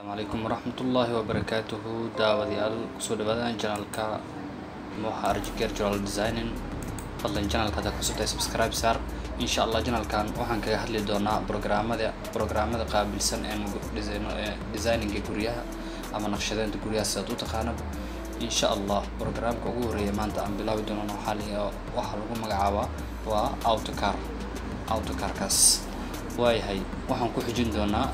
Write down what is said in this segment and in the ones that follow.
asalaamu calaykum waraxmatullaahi wabarakaatuhu daawadayaal kusoo dhawaadaan janalka mooxa arjigeer joral designing fadlan janalka haddaad cusubtahay subscribe saar insha allah janalkan waxaan kaga hadli doonaa programmada programmada qaabilsan ee designinga guryaha ama naqshadeynta guryaha sidaad u taqaanaba insha allah programka ugu horeeya maanta aan bilaabi doonana waxaa la waxaa lagu magacaabaa waa autocar autocarkaas waayahay waxaan ku xijin doonaa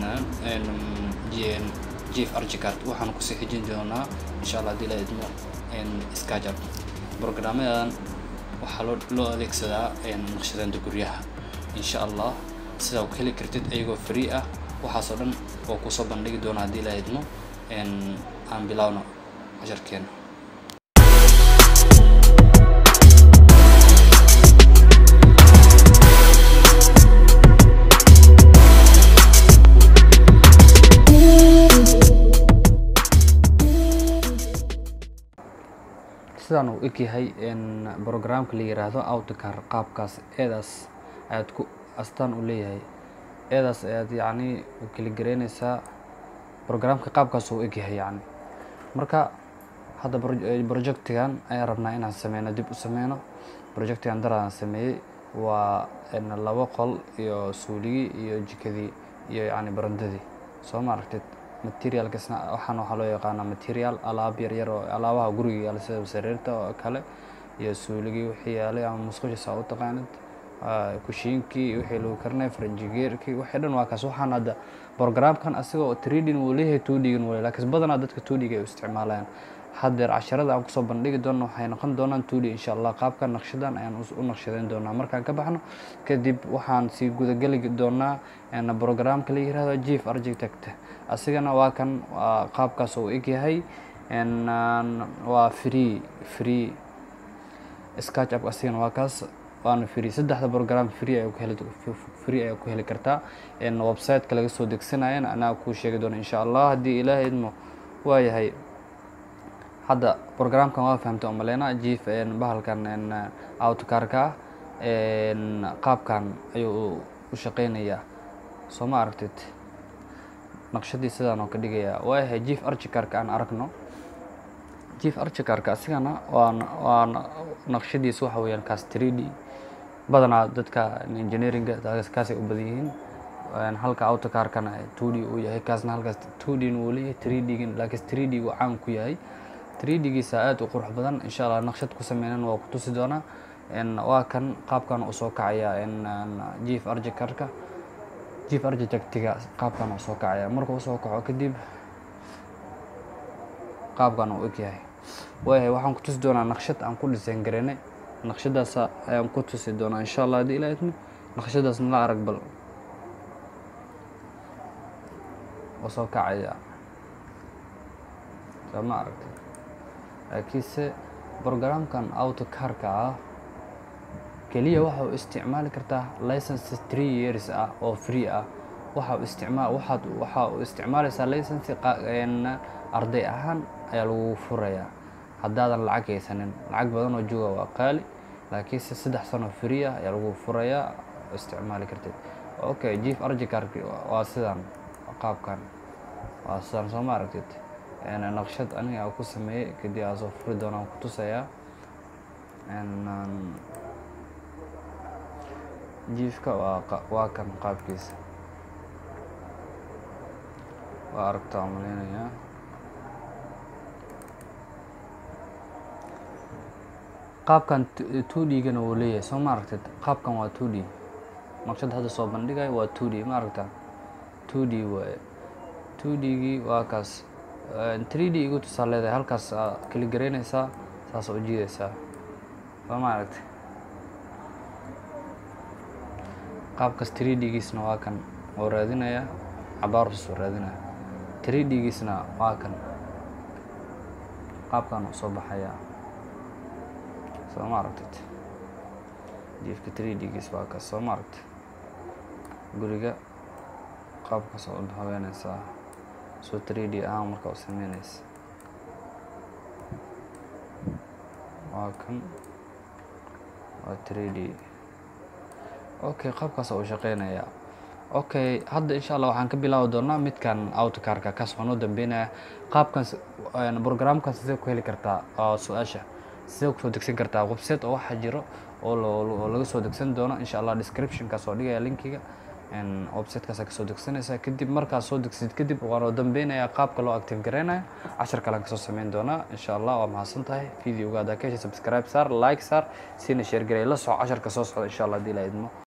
jief archicard waxaan kusii xijin doonaa insha allah hadii la idmo skajab programmadan waxaa loo loo adeegsadaa naqshadeynta guryaha insha allah sidaa ku heli kartid ayagoo free ah waxaasoo dhan oo kusoo bandhigi doona haddii la idmo aan bilaawno casharkeena sidaan uu egyahay programka la yiraahdo autocar qaabkaas eedaas ayaad ku astaan u leeyahay eedaas ayaad yacni u keligareynaysaa programka qaabkaas uu egyahay yacni marka hadda projectigan ayaan rabnaa inaan sameyno dib u sameyno projectigan daraan sameeyey waa laba qol iyo suuligii iyo jikadii iyo yacni barandadii soo ma aragtid materialkasna waxaan waxaa loo yaqaanaa material alaab yar yar oo alaabaha guriga yaala sida sariirta oo kale iyo suuligii wixii yaalay ama musqusha saa u taqaanid kushiinkii wixii lagu karinay faranjigeerkii wixii dhan waa kaas waxaan hadda programkan asigoo trading wuu leeyahay tuudhigan wuu laakiin badanaa dadka tuudhiga ay u isticmaalayaan haddeer casharada aan kusoo bandhigi doona waxay noqon doonaan tuudhi insha allah qaabka naqshadan ayaan u naqshadeyn doonaa markaan ka baxno kadib waxaan sii gudageli doonaa programka la yirahdo chief architect asigana waa kan qaabkaas uu egyahay waa free free sketch up asigana waa kaas waana free saddexda program free ayaa ku heli free ayaa ku heli kartaa website-ka laga soo degsanayan anaa kuu sheegi doona insha allah haddii ilaahay idmo waayahay hadda programkan waa fahamtay oo maleyna jief bahalkan autocarka ah qaabkan ayuu u shaqeynayaa soo ma aragtid naqshadii sidaan oo ka dhigayaa waayahay jief archicarka aan aragno jief archicarka asigana waa waa naqshadiisa waxa weeyaan kaas tridi badanaa dadka engineeringa kaasay u badan yihiin halka autocarkana tudi uu yahay kaasna halkaas tudin uu leeyahay tridgin laakiin tridi uu caan ku yahay tridigiisa aada u qurux badan insha allah naqshad ku sameynan waa ku tusi doonaa waa kan qaabkan uu soo kacaya jief archicarka jief architectiga qaabkan uu soo kacaya markuu soo kaco kadib qaabkan uu egyahay waayahay waxaan ku tusi doonaa naqshad aan ku design gareynay naqshadaas ayaan ku tusi doonaa insha allah haddii ilaa idmo naqshadaas nala arag bal oo soo kacaya soo ma aragtay laakiinse programkan autocarka ah keliya waxa uu isticmaali kartaa license three years ah oo free ah waxa uu isticmaal waxaad waxa uu isticmaalaysaa license arday ahaan ayaa lagu furayaa haddaadan lacag haysanin lacag badan oo jooga waa qaali laakiinse saddex sano free ah ayaa lagu furayaa isticmaali kartid okay jief archicark waa sidan qaabkan waa sidan soo ma aragtid naqshad aniga ku sameeyey kadib aa soo furi doonaan ku tusayaa jiifka waa waa kan qaabkiisa waa aragtaa malaynayaa qaabkan tudhigana wuu leeyahay soo ma aragtid qaabkan waa tudhi naqshad hadda soo bandhigayo waa tudhi ma aragtaa tudhi waaye tudhigii waa kaas tridi igu tusaa leedahay halkaas aa keli garaynaysaa saas u jiidaysaa soo ma aragtay qaabkaas tridigiisna waa kan oo raadinaya cabaarus oo raadinaya tridigiisna waa kan qaabkan uu soo baxayaa soo ma aragtid jiefka tridigiis waa kaas soo ma aragtay guriga qaabkaas oo haweenaysaa soo tridi ahaan marka u sameynaysa waa kan waa tridi okay qaabkaas uu shaqeynayaa okay hadda insha allah waxaan ka bilaabi doonaa midkan autocarka kaas waxaan u dambeynaya qaabkan programkan sidee ku heli kartaa oo su-aasha sidee kusoo degsan kartaa website oo waxaa jiro oo oo laga soo degsan doono insha allah descriptionkaas oo dhigaya linkiga websitekaasa kasoo degsanaysa kadib markaas soo degsid kadib waan oo dambeynaya qaabka loo active gareynayo cashar kalean kasoo sameyn doonaa insha allah waa mahadsan tahay videoga haddaa ka heshay subscribe saar like saar sina share garey la soco casharka soo socda insha allah hadii la idmo